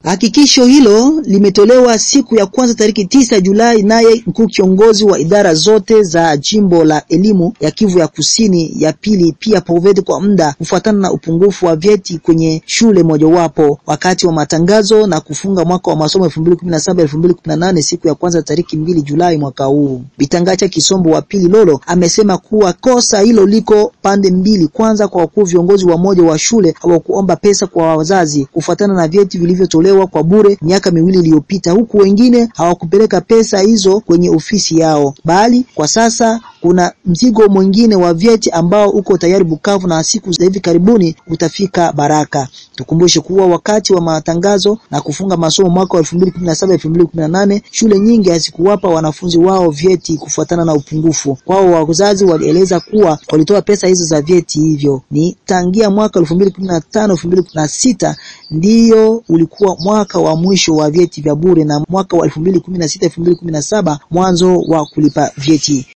Hakikisho hilo limetolewa siku ya kwanza tariki tisa Julai, naye mkuu kiongozi wa idara zote za jimbo la elimu ya Kivu ya kusini ya pili pia Proveti kwa muda kufuatana na upungufu wa vyeti kwenye shule mojawapo wakati wa matangazo na kufunga mwaka wa masomo 2017 2018 siku ya kwanza tariki mbili Julai mwaka huu. Bitangacha Kisombo wa pili Lolo amesema kuwa kosa hilo liko pande mbili. Kwanza, kwa wakuu viongozi wa moja wa shule hawakuomba pesa kwa wazazi kufuatana na vyeti vilivyotolewa kwa bure miaka miwili iliyopita, huku wengine hawakupeleka pesa hizo kwenye ofisi yao, bali kwa sasa kuna mzigo mwingine wa vyeti ambao uko tayari Bukavu na siku za hivi karibuni utafika Baraka. Tukumbushe kuwa wakati wa matangazo na kufunga masomo mwaka wa 2017 2018 shule nyingi hazikuwapa wanafunzi wao vyeti kufuatana na upungufu wao. Wazazi walieleza kuwa walitoa pesa hizo za vyeti hivyo ni tangia mwaka 2015 2016 ndiyo ulikuwa mwaka wa mwisho wa vyeti vya bure na mwaka wa 2016 2017 mwanzo wa kulipa vyeti.